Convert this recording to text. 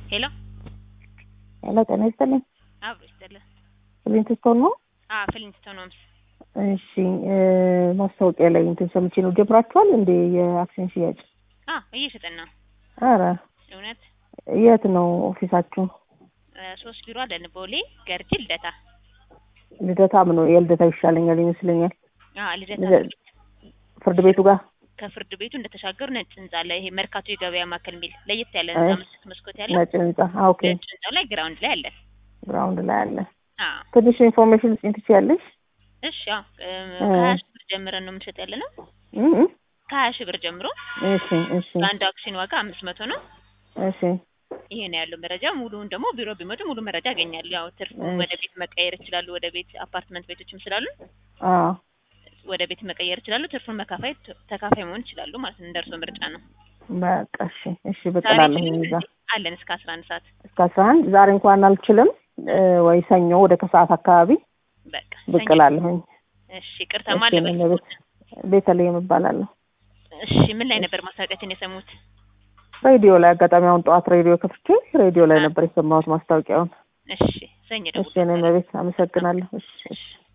ሄሎ ሄሎ ጤና ይስጥልኝ። አብሮ ይስጥልን። ፍሊንትስቶን ነው? አዎ ፍሊንትስቶን ሆምስ። እሺ እ ማስታወቂያ ላይ እንትን ሰምቼ ነው። ጀምራችኋል እንዴ የአክሲዮን ሽያጭ? አዎ እየሸጥን ነው። አረ እውነት የት ነው ኦፊሳችሁ? እ ሶስት ቢሮ አለን። ቦሌ፣ ገርጂ፣ ልደታ። ልደታ ምን ነው የልደታው ይሻለኛል ይመስለኛል። አዎ ልደታ ልደ- ፍርድ ቤቱ ጋር ከፍርድ ቤቱ እንደተሻገሩ ነጭ ህንጻ አለ። ይሄ መርካቶ የገበያ ማዕከል የሚል ለየት ያለ ህንጻ እሺ። መስኮት መስኮት ያለው ነጭ ህንጻ። አ ኦኬ ነጭ ህንጻው ላይ ግራውንድ ላይ አለን። ግራውንድ ላይ አለ። አዎ ትንሽ ኢንፎርሜሽን ልጽኝ ትችያለሽ? እሺ። አዎ እ እ። ከሀያ ሺህ ብር ጀምረን ነው የምንሸጥ ያለ ነው። እ እ ከሀያ ሺህ ብር ጀምሮ እሺ እሺ በአንድ አክሲዮን ዋጋ አምስት መቶ ነው። እሺ ይሄ ነው ያለው መረጃ። ሙሉውን ደግሞ ቢሮ ቢመጡ ሙሉ መረጃ ያገኛሉ። ያው ትርፉ እሺ። ወደ ቤት መቀየር ይችላሉ። ወደ ቤት አፓርትመንት ቤቶችም ስላሉ አዎ ወደ ቤት መቀየር ይችላሉ። ትርፉን መካፋይ ተካፋይ መሆን ይችላሉ ማለት ነው። እንደርሶ ምርጫ ነው። በቃ እሺ እሺ ዛሬ ብቅላለሁ ችግር እዛ አለን እስከ አስራ አንድ ሰዓት እስከ አስራ አንድ ዛሬ እንኳን አልችልም እ ወይ ሰኞ ወደ ከሰዓት አካባቢ በቃ ብቅ ሰኞ። እላለሁኝ። እሺ ቅርታ እሺ ማን እኔ ነበር? ቤት ቤተልሔም እባላለሁ። እሺ ምን ላይ ነበር ማስታወቂያችን የሰሙት? ሬዲዮ ላይ አጋጣሚ አሁን ጠዋት ሬዲዮ ከፍቼ ሬዲዮ ላይ አ- ነበር የሰማሁት ማስታወቂያውን። እሺ ሰኞ ደግሞ እሺ እኔ ቤት አመሰግናለሁ። እሺ እሺ